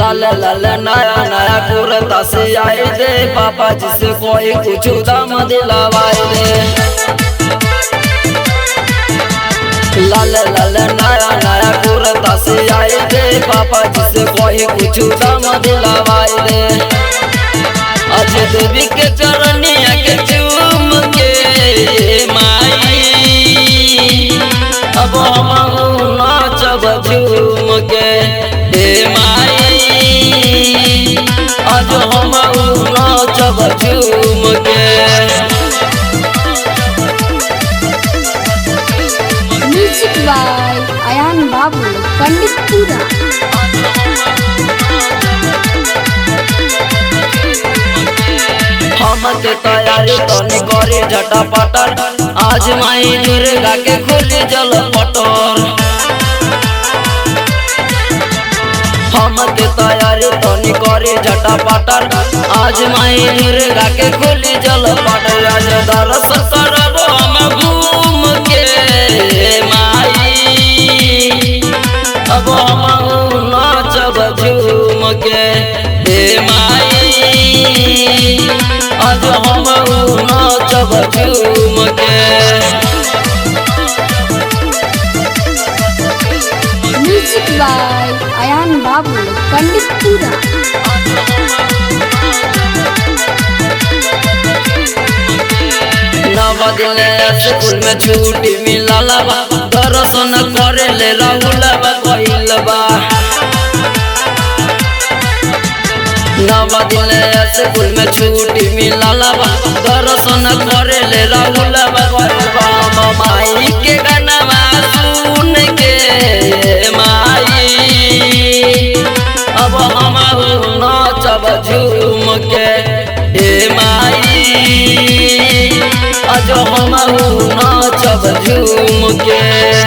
लाल लाल नया नया कुर्ता से आए दे पापा जिसे कोई कुछ दाम दिलवाए दे लाल लाल नया नया कुर्ता से आए दे पापा जिसे कोई कुछ दाम दिलवाए दे आज देवी के चरनिया के चूम के माई अब हम नाचब झूम के हे माई आज हम नाचब झूम के म्यूजिक बाय अयान बाबू पंडित पूरा हम के तैयारी तनी करे झटापटर आज माई दुर्गा के खुली जल पटर हम के तैयारी तनी करे झटापटर आज माई दुर्गा के खुली जल पटर आज दर्शन करब हम घूम के माई अब हम नाचब झूम के हे माई आज हम नाचब झूम के म्यूजिक बाय अयान बाबू पंडित पूरा नव दिन स्कूल में छुट्टी मिलल बा दर्शन करे ले राहुल बा कइल बा नव दिन स्कूल में छुट्टी मिलल बा दर्शन करे ले राहुल बा कइल बा हम माई के गाना सुन के माई अब हम नाचब झूम के हे माई आज हम नाचब झूम के